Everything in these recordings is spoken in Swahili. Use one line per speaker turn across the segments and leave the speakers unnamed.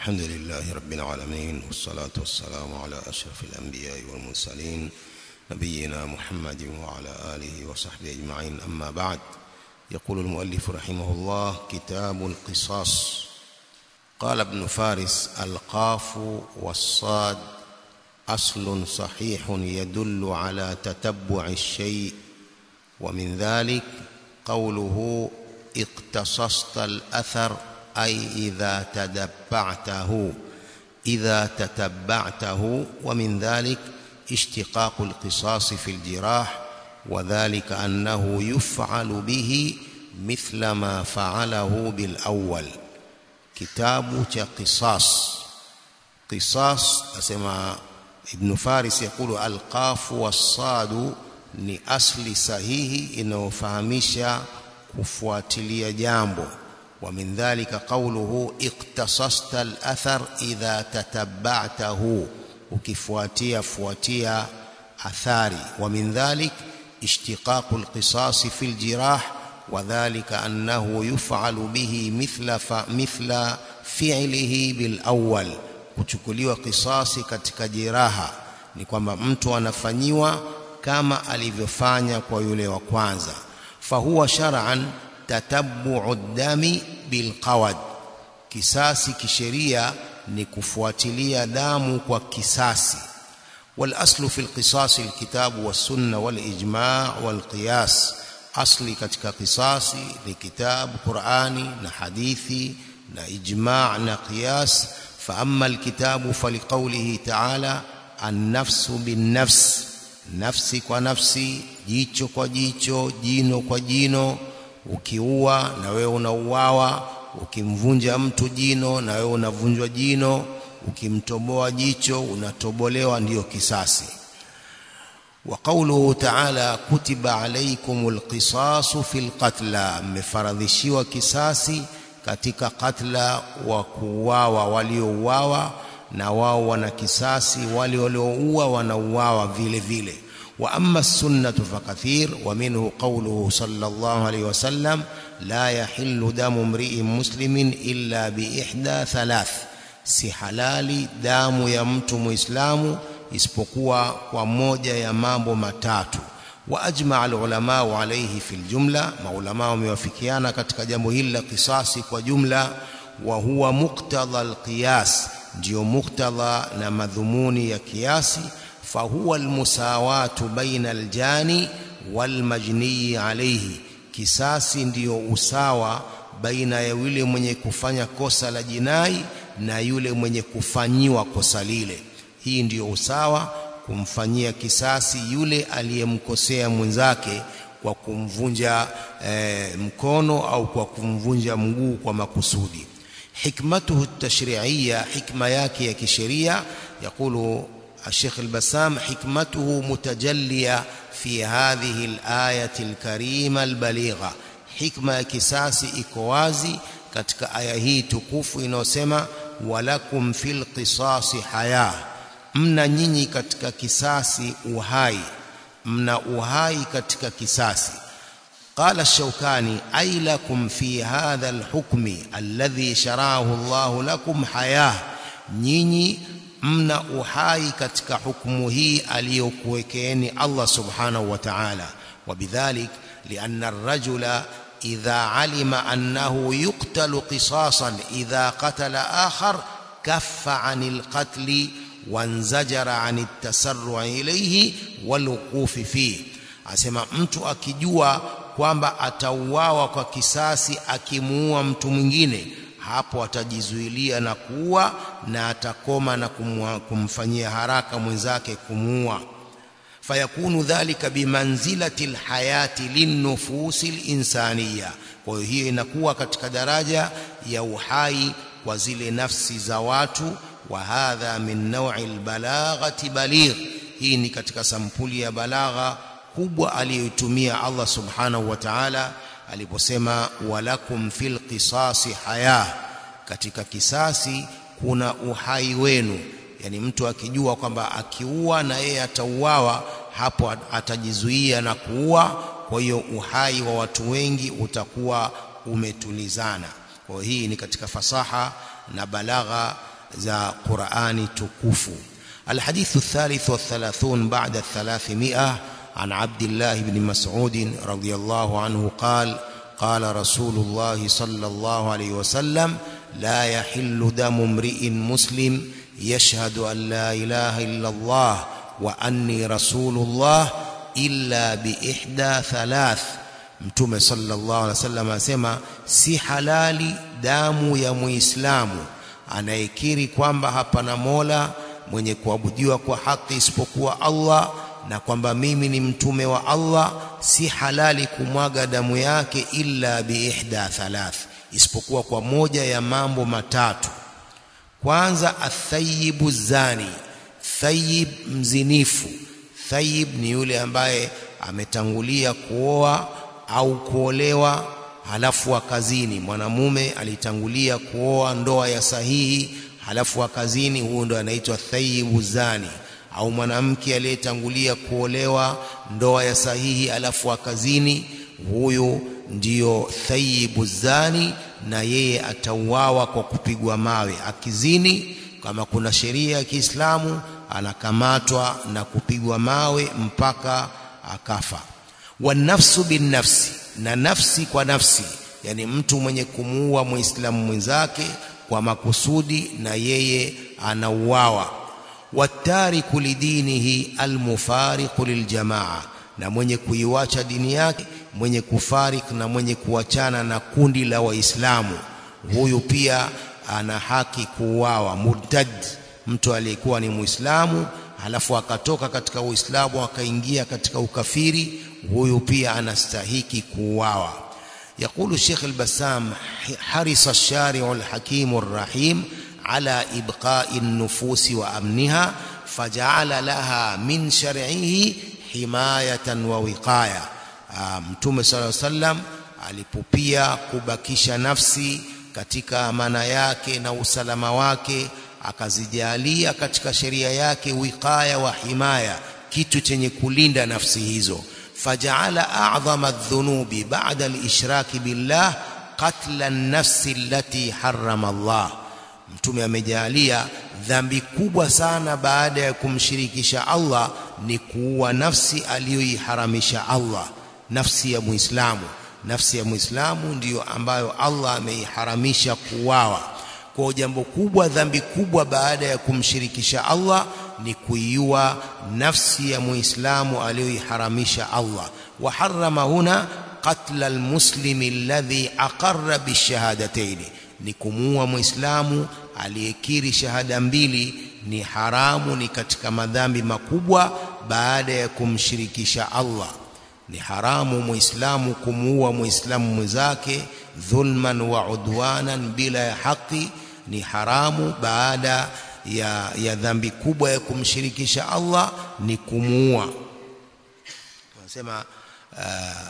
الحمد لله رب العالمين والصلاة والسلام على أشرف الأنبياء والمرسلين نبينا محمد وعلى آله وصحبه أجمعين أما بعد يقول المؤلف رحمه الله كتاب القصاص قال ابن فارس القاف والصاد أصل صحيح يدل على تتبع الشيء ومن ذلك قوله اقتصصت الأثر أي إذا تتبعته إذا تتبعته ومن ذلك اشتقاق القصاص في الجراح وذلك أنه يفعل به مثل ما فعله بالأول كتاب قصاص قصاص أسمى ابن فارس يقول القاف والصاد ni asli sahihi inayofahamisha kufuatilia jambo wa min dhalika qawluhu iktasasta al-athar idha tatabba'tahu ukifuatia fuatia athari wa min dhalik ishtiqaqu al-qisas fi al-jirah wa dhalika annahu yuf'alu bihi mithla fa mithla fi'lihi bil awwal kuchukuliwa kisasi katika jeraha ni kwamba mtu anafanyiwa kama alivyofanya kwa yule wa kwanza fahuwa shar'an tatabbu'u dami bilqawad kisasi kisheria ni kufuatilia damu kwa kisasi والاصل في القصاص الكتاب والسنه والاجماع والقياس اصلي katika qisasi ni kitabu qurani na hadithi na ijma' na qiyas fa amma alkitabu faliqawlihi ta'ala an-nafsu bin-nafs nafsi kwa nafsi jicho kwa jicho jino kwa jino ukiua na wewe unauawa ukimvunja mtu jino na wewe unavunjwa jino ukimtoboa jicho unatobolewa ndiyo kisasi wa qawluhu ta'ala kutiba alaykumul qisasu fil qatla mmefaradhishiwa kisasi katika katla wa kuuawa waliouawa na wao wana kisasi wale walioua wanauawa vile vile wa amma sunnatu fakathir wa minhu qawluhu sallallahu alayhi wasallam la yahillu damu mri'in muslimin illa bi ihda thalath si halali damu ya mtu muislamu isipokuwa kwa moja ya mambo matatu wa ajma alulama alayhi fil jumla maulama wamewafikiana katika jambo hili la kisasi kwa jumla wa huwa muqtadha alqiyas ndio muktadha na madhumuni ya kiasi fahuwa almusawatu baina aljani walmajni alayhi kisasi ndiyo usawa baina ya yule mwenye kufanya kosa la jinai na yule mwenye kufanyiwa kosa lile hii ndiyo usawa kumfanyia kisasi yule aliyemkosea mwenzake kwa kumvunja e, mkono au kwa kumvunja mguu kwa makusudi حكمته التشريعية حكمة ياكي يا كشريعة يقول الشيخ البسام حكمته متجلية في هذه الآية الكريمة البليغة حكمة كساسي إكوازي katika aya hii tukufu inayosema walakum fil qisasi haya mna nyinyi katika kisasi uhai mna uhai katika kisasi قال الشوكاني أي لكم في هذا الحكم الذي شرعه الله لكم حياة nyinyi mna uhai katika hukumu hii aliyokuwekeeni Allah subhanahu wa ta'ala وبذلك لأن الرجل إذا علم أنه يقتل قصاصا إذا قتل آخر كف عن القتل وانزجر عن التسرع إليه والوقوف فيه asema mtu akijua kwamba atauawa kwa kisasi akimuua mtu mwingine hapo atajizuilia na kuua na atakoma na kumfanyia haraka mwenzake kumuua fayakunu dhalika bimanzilati alhayati linnufusi alinsaniya kwa hiyo hiyo inakuwa katika daraja ya uhai kwa zile nafsi za watu wa hadha min naw'i albalaghati baligh hii ni katika sampuli ya balagha kubwa aliyoitumia Allah subhanahu wa ta'ala aliposema walakum fil qisasi haya katika kisasi kuna uhai wenu yani mtu akijua kwamba akiua na yeye atauawa hapo atajizuia na kuua kwa hiyo uhai wa watu wengi utakuwa umetulizana kwa hii ni katika fasaha na balagha za Qur'ani tukufu الحديث الثالث والثلاثون بعد الثلاثمائة عن عبد الله بن مسعود رضي الله عنه قال قال رسول الله صلى الله عليه وسلم لا يحل دم امرئ مسلم يشهد أن لا إله إلا الله وأني رسول الله إلا بإحدى ثلاث mtume sallallahu alaihi wasallam asema si halali damu ya muislamu anayekiri kwamba hapana mola mwenye kuabudiwa kwa haki isipokuwa Allah na kwamba mimi ni mtume wa Allah si halali kumwaga damu yake illa biihda thalath isipokuwa kwa moja ya mambo matatu kwanza athayibu zani thayib mzinifu thayib ni yule ambaye ametangulia kuoa au kuolewa halafu akazini mwanamume alitangulia kuoa ndoa ya sahihi halafu akazini huyo ndo anaitwa thayyibu zani au mwanamke aliyetangulia kuolewa ndoa ya sahihi halafu akazini huyu ndiyo thayyibu zani na yeye atauawa kwa kupigwa mawe akizini kama kuna sheria ya Kiislamu anakamatwa na kupigwa mawe mpaka akafa wanafsu bin nafsi na nafsi kwa nafsi yani mtu mwenye kumuua muislamu mwenzake kwa makusudi na yeye anauawa watariku lidinihi almufariqu liljamaa na mwenye kuiwacha dini yake mwenye kufarik na mwenye kuachana na kundi la waislamu huyu pia ana haki kuuawa murtad mtu aliyekuwa ni muislamu halafu akatoka katika uislamu akaingia katika ukafiri huyu pia anastahiki kuuawa يقول الشيخ البسام حرص الشارع الحكيم الرحيم على إبقاء النفوس وأمنها فجعل لها من شرعه حماية ووقاية متوم صلى الله عليه وسلم alipopia kubakisha nafsi katika amana yake na usalama wake akazijalia katika sheria yake wiqaya wa himaya kitu chenye kulinda nafsi hizo فجعل أعظم الذنوب بعد الإشراك بالله قتل النفس التي حرم الله mtume amejalia dhambi kubwa sana baada ya kumshirikisha Allah ni kuua nafsi aliyoiharamisha Allah nafsi ya muislamu nafsi ya muislamu ndiyo ambayo Allah ameiharamisha kuuawa kwa jambo kubwa dhambi kubwa baada ya kumshirikisha Allah ni kuiua nafsi ya muislamu aliyoiharamisha Allah wa harrama huna qatla almuslimi alladhi aqarra bishahadatayn ni kumuua muislamu aliyekiri shahada mbili ni haramu ni katika madhambi makubwa baada ya kumshirikisha Allah ni haramu muislamu kumuua muislamu mwenzake dhulman wa udwanan bila ya haki ni haramu baada ya, ya dhambi kubwa ya kumshirikisha Allah ni kumuua wanasema uh,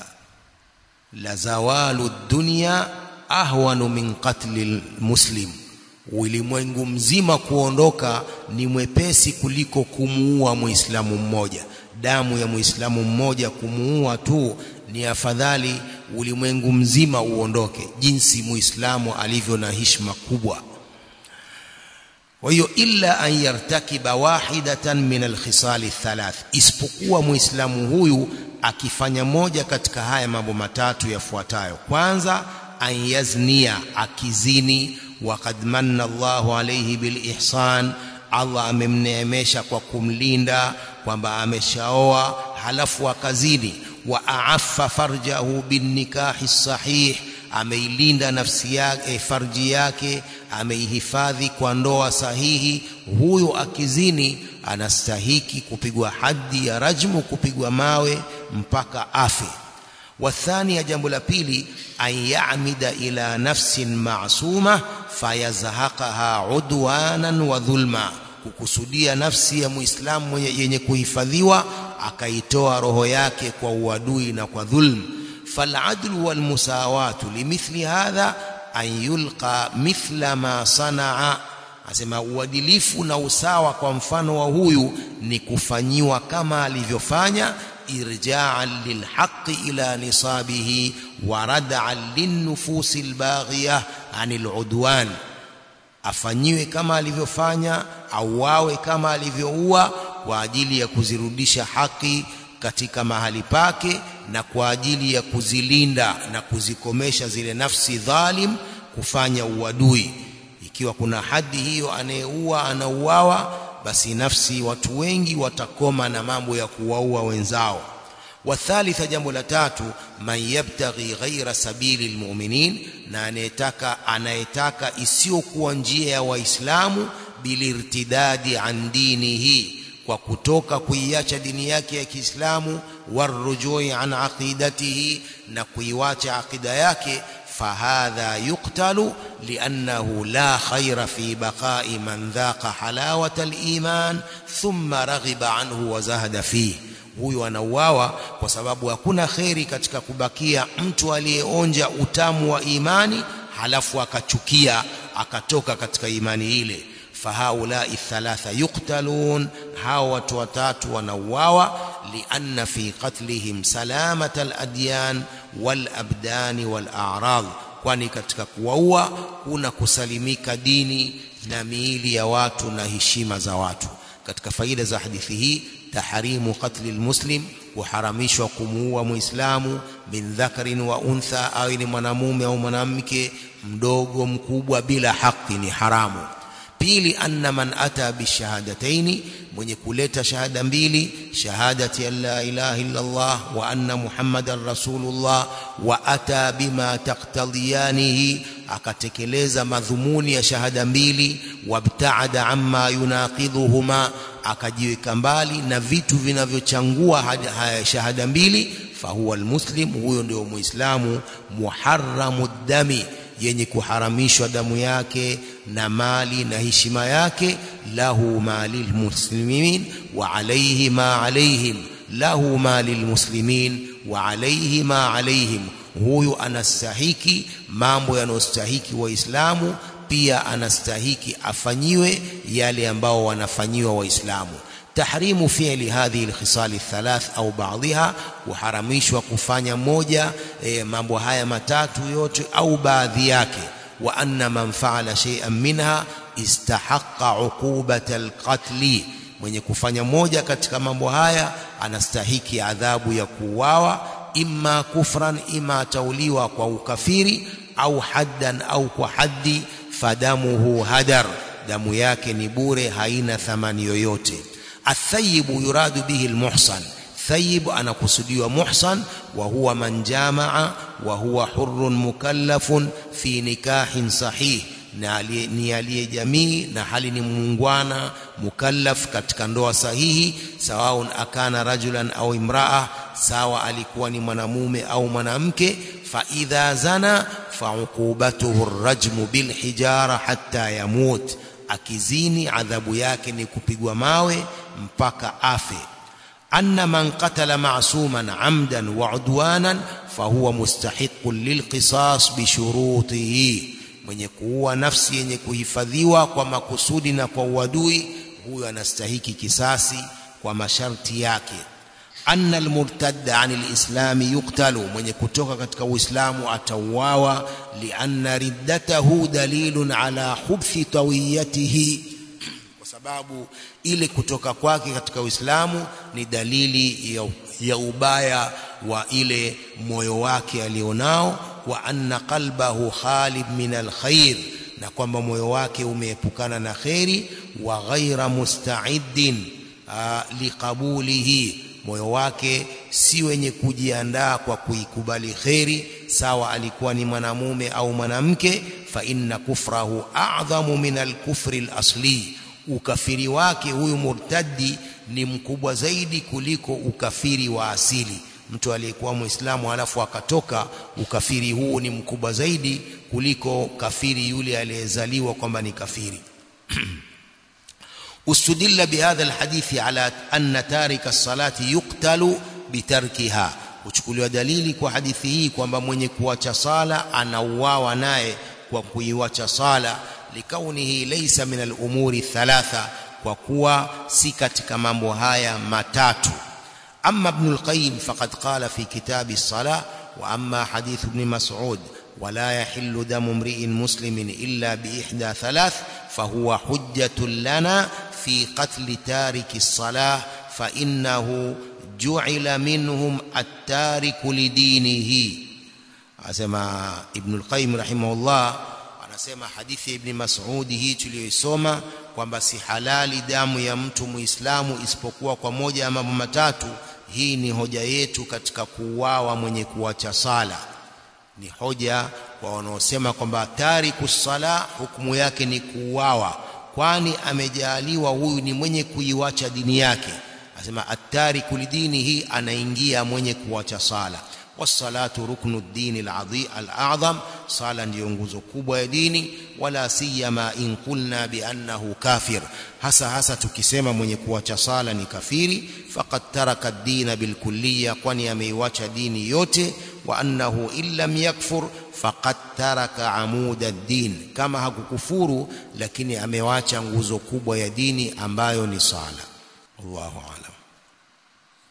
la zawalu dunya ahwanu min qatli muslim ulimwengu mzima kuondoka ni mwepesi kuliko kumuua muislamu mmoja damu ya muislamu mmoja kumuua tu ni afadhali ulimwengu mzima uondoke jinsi muislamu alivyo na heshima kubwa kwa hiyo illa an yartakiba wahidatan min alkhisal thalath isipokuwa muislamu huyu akifanya moja katika haya mambo matatu yafuatayo kwanza an yaznia akizini waqad manna Allahu alayhi bil ihsan Allah amemneemesha kwa kumlinda kwamba ameshaoa halafu akazini wa aaffa farjahu bin nikahi sahih ameilinda nafsi yake farji yake ameihifadhi kwa ndoa sahihi huyu akizini anastahiki kupigwa haddi ya rajmu kupigwa mawe mpaka afe wathani ya jambo la pili an ya'mida ila nafsin ma'suma fayazhaqaha udwanan wa dhulma kukusudia nafsi ya muislamu yenye kuhifadhiwa akaitoa roho yake kwa uadui na kwa dhulm faladlu walmusawatu limithli hadha an yulqa mithla ma sanaa asema uadilifu na usawa kwa mfano wa huyu ni kufanyiwa kama alivyofanya irja'an lilhaqqi ila nisabihi wa rad'an linnufusi albaghiyah anil udwan afanyiwe kama alivyofanya auawe kama alivyoua kwa ajili ya kuzirudisha haki katika mahali pake na kwa ajili ya kuzilinda na kuzikomesha zile nafsi dhalim kufanya uadui ikiwa kuna hadi hiyo anayeua anauawa basi nafsi watu wengi watakoma na mambo ya kuwaua wenzao wathalitha jambo la tatu man yabtaghi ghaira sabili almu'minin na anayetaka anayetaka isiyokuwa njia ya waislamu bilirtidadi an dinihi kwa kutoka kuiacha dini yake ya Kiislamu warujui an aqidatihi na kuiwacha aqida yake fahadha yuqtalu liannahu la khaira fi baqa'i man dhaqa halawata aliman thumma raghiba anhu wa zahada fihi huyu anauawa kwa sababu hakuna kheri katika kubakia mtu aliyeonja utamu wa imani halafu akachukia akatoka katika imani ile fahaulai thalatha yuqtalun hao watu watatu wanauawa lianna fi qatlihim salamata aladyan walabdani walarad kwani katika kuwaua kuna kusalimika dini na miili ya watu na heshima za watu katika faida za hadithi hii tahrimu qatli almuslim kuharamishwa kumuua muislamu min dhakarin wa untha au ni mwanamume au mwanamke mdogo mkubwa bila haki ni haramu pili anna man ata bishahadataini mwenye kuleta shahada mbili shahadati an la ilaha illa Allah wa anna muhammadan rasulullah wa ata bima taqtadiyanihi akatekeleza madhumuni ya shahada mbili wabtaada amma yunaqidhuhuma akajiweka mbali na vitu vinavyochangua haya shahada mbili fahuwa almuslim huyo ndio muislamu muharramu dami yenye kuharamishwa damu yake na mali na heshima yake lahu malil muslimin wa alayhi ma alayhim lahu malil muslimin wa alayhi ma alayhim huyu anastahiki mambo yanayostahiki waislamu pia anastahiki afanyiwe yale ambao wanafanyiwa waislamu tahrimu fi'li hadhihi alkhisal althalath au ba'dha kuharamishwa kufanya moja e, mambo haya matatu yote au baadhi yake wa anna man fa'ala shay'an minha istahaqqa 'uqubata alqatl mwenye kufanya moja katika mambo haya anastahiki adhabu ya kuuawa imma kufran imma tauliwa kwa ukafiri au haddan au kwa haddi fadamuhu hadar damu yake ni bure haina thamani yoyote athayibu yuradu bihi almuhsan thayib anakusudiwa muhsan wa huwa man jamaa wa huwa hurrun mukallafun fi nikahin sahih na ni aliye jamii na hali ni muungwana mukallaf katika ndoa sahihi sawaun akana rajulan au imraa sawa alikuwa ni mwanamume au mwanamke fa idha zana fa uqubatuhu arrajmu bil hijara hatta yamut akizini adhabu yake ni kupigwa mawe mpaka afe anna man qatala ma'suman amdan wa udwanan fahuwa mustahiqqun lilqisas bishurutihi mwenye kuua nafsi yenye kuhifadhiwa kwa makusudi na kwa uadui huyo anastahiki kisasi kwa masharti yake anna almurtadda an alislam yuqtalu mwenye kutoka katika uislamu atauawa lianna riddatahu dalilun ala hubthi tawiyatihi kwa sababu ile kutoka kwake katika uislamu ni dalili ya, ya ubaya wa ile moyo wake alionao wa anna qalbahu khalib min alkhair na kwamba moyo wake umeepukana na kheri wa ghaira musta'iddin liqabulihi moyo wake si wenye kujiandaa kwa kuikubali kheri sawa alikuwa ni mwanamume au mwanamke fa inna kufrahu a'dhamu min al-kufri al-asli ukafiri wake huyu murtaddi ni mkubwa zaidi kuliko ukafiri wa asili mtu aliyekuwa muislamu halafu akatoka ukafiri huu ni mkubwa zaidi kuliko kafiri yule aliyezaliwa kwamba ni kafiri استدل بهذا الحديث على أن تارك الصلاة يقتل بتركها uchukuliwa dalili kwa hadithi hii kwamba mwenye kuacha sala anauawa naye kwa kuiwacha sala likaunihi laysa min al-umuri thalatha kwa kuwa si katika mambo haya matatu amma ibn al-qayyim faqad qala fi kitab as-salah wa amma hadith ibn mas'ud wala yahillu damu mri'in muslimin illa biihda thalath fahuwa hujjatun lana fi qatli tariki as-salah fa innahu ju'ila minhum at-tariku lidinihi asema ibn al-qayyim rahimahullah anasema hadithi ya ibn mas'ud hii tuliyoisoma kwamba si halali damu ya mtu muislamu isipokuwa kwa moja ya mambo matatu hii ni hoja yetu katika kuuawa mwenye kuacha sala ni hoja kwa wanaosema kwamba tariku sala hukumu yake ni kuuawa kwani amejaliwa huyu ni mwenye kuiwacha dini yake asema atariku lidini hii anaingia mwenye kuacha sala wasalatu ruknu dini al-a'zam sala ndiyo nguzo kubwa ya dini wala siyama in qulna bi annahu kafir hasa hasa tukisema mwenye kuacha sala ni kafiri faqad taraka ad-din bilkulliyya kwani ameiwacha dini yote wa annahu illam yakfur faqad taraka amud ad-din kama hakukufuru lakini amewacha nguzo kubwa ya dini ambayo ni sala Allahu a'lam